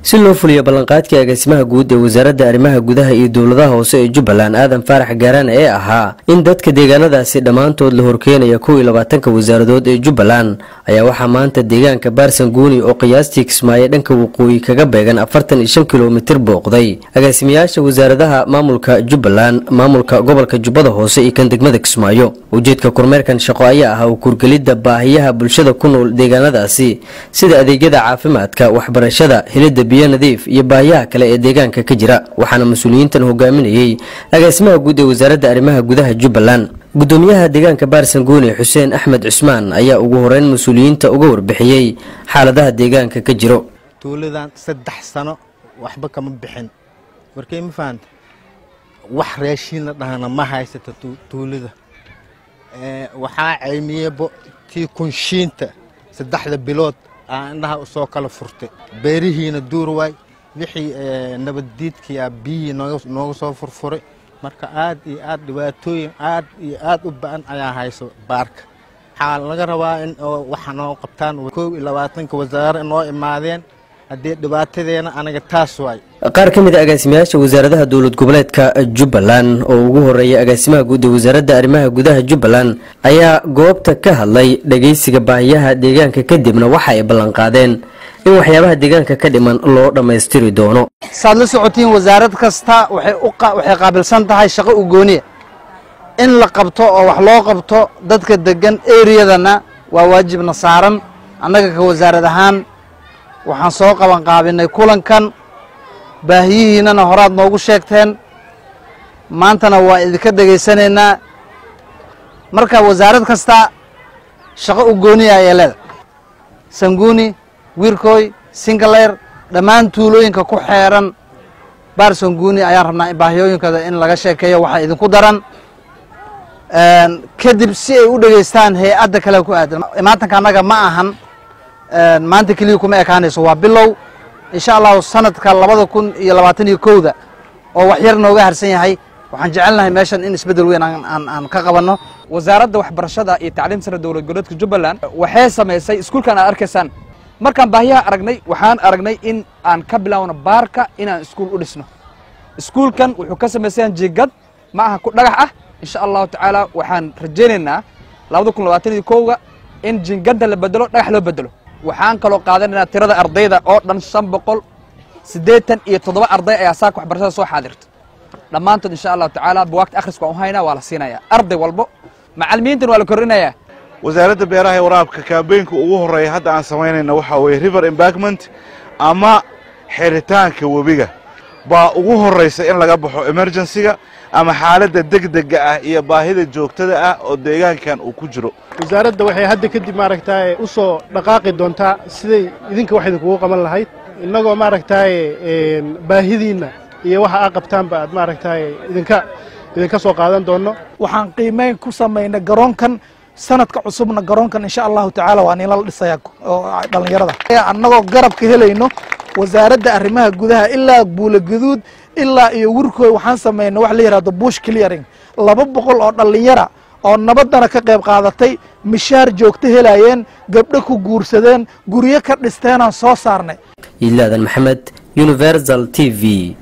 si loo fuliyo ballanqaadkii agaasimaha guud ee wasaaradda arrimaha gudaha iyo dowladaha hoose ee jubbaland aadan faarax gaaraan ee ahaa in dadka deegaanadaasi dhammaantood la horkeenaya kow iyo labaatanka wasaaradood ee jubbaland ayaa waxaa maanta deegaanka baarsanguuni oo qiyaastii kismaayo dhanka waqooyi kaga beegan afartan iyo shan kilomitir booqday agaasimayaasha wasaaradaha maamulka jubbaland maamulka gobolka jubbada hoose iyo kan degmada kismaayo ujeedka kormeerkan shaqo ayaa ahaa u kurgelidda baahiyaha bulshada ku nool deegaanadaasi sida adeegyada caafimaadka waxbarashada helidda biyo nadiif iyo baahiyaha kale ee deegaanka ka jira waxaana mas-uuliyiintan hogaaminayey agaasimaha guud ee wasaaradda arrimaha gudaha jubbaland gudoomiyaha deegaanka baarsanguuni xuseen axmed cusmaan ayaa ugu horeyn mas-uuliyiinta uga warbixiyey xaaladaha deegaanka ka jiro tuuladan saddex sano waxba kama bixin markay ma fahanta wax raashiin la dhahana ma haysata tuulada waxaa ceymiyebo tii kunshiinta saddexda bilood aa indhaha usoo kala furtay beerihiina duur waay wixii nabaddiidkiia biyihii nooga soo furfuray marka aad iyo aad dhibaatooyin aad iyo aad u ba-an ayaa hayso baarka waxaa laga rabaa in waxa noo qabtaan kow iyo labaatanka wasaare noo imaadeen haddii dhibaatadeena anaga taas waay qaar ka mid a agaasimayaasha wasaaradaha dowlad goboleedka jubbaland oo ugu horeeya agaasimaha guud ee wasaaradda arrimaha gudaha jubbaland ayaa goobta ka hadlay dhageysiga baahiyaha deegaanka kadibna waxa ay ballanqaadeen in waxyaabaha deegaanka ka dhiman loo dhammaystiri doono saad la socotiin wasaarad kasta waxay qaabilsan tahay shaqo u gooniya in la qabto oo wax loo qabto dadka degan eriyadana waa waajibna saaran annaga ka wasaarad ahaan waxaan soo qaban qaabinay kulankan baahiyihiinana horaad noogu sheegteen maantana waa idinka degaysanaynaa marka wasaarad kasta shaqo u gooniya ayay leedahay sanguuni wiirkooy singaleer dhammaan tuulooyinka ku xeeran baar sanguuni ayaan rabnaa in baahiyooyinkooda in laga sheekeeyo waxaa idinku daran kadib si ay u dhegeystaan hay-adda kale ku aadan imaatanka annaga ma ahan maanta keliya kuma ekaanayso waa bilow insha allahu sanadka labada kun iyo labaatan iyo kowda oo wax yar nooga harsan yahay waxaan jecelnahay meeshan in isbeddel weyn aan ka qabanno wasaaradda waxbarashada iyo tacliim sare dowlad goboleedka jubbaland waxay samaysay iskuulkan aad arkaysaan markaan baahiyaha aragnay waxaan aragnay in aan ka bilaawno baarka inaan iskuul u dhisno iskuulkan wuxuu ka samaysayan jiigad ma aha ku dhagax ah insha allahu tacaala waxaan rajaynaynaa labada kun labaatan iyo kowga in jiingadda la bedelo dhagax loo bedelo waxaan kaloo qaadanaynaa tirada ardayda oo dhan shan boqol siddeetan iyo toddoba arday ayaa saaka waxbarashada soo xaadirta dhammaantood insha allahu tacaala buwaagta akhriska waan u haynaa waa la siinayaa arday walbo macallimiintan waa la kordhinayaa wasaaradda beeraha ee waraabka kaabeynka ugu horreeya hadda aan samaynayna waxaa weeye river embagment ama xiritaanka webiga baa ugu horraysa in laga baxo emergensiga ama xaaladda degdega ah iyo baahida joogtada ah oo deegaankan uu ku jiro wasaaradda waxay hadda kadib maaragtaaye u soo dhaqaaqi doontaa siday idinka wax idinkugu qaban lahayd innagoo maaragtaaye baahidiinna iyo waxa aa qabtaanba aad maaragtaaye idinka idinka soo qaadan doonno waxaan qiimeyn ku samaynay garoonkan sanadka cusubna garoonkan insha allahu tacaala waa niinla dhisaya dhallinyarada annagoo garab ka helayno wasaaradda arrimaha gudaha ilaa buula gaduud ilaa iyo wirkooy waxaan samaynay wax la yidhahdo bush clearing laba boqol oo dhallinyara oo nabaddana ka qayb qaadatay mishaar joogto helayeen gabdho ku guursadeen guryo ka dhisteenaan soo saarnay iilaadan maxamed universal t v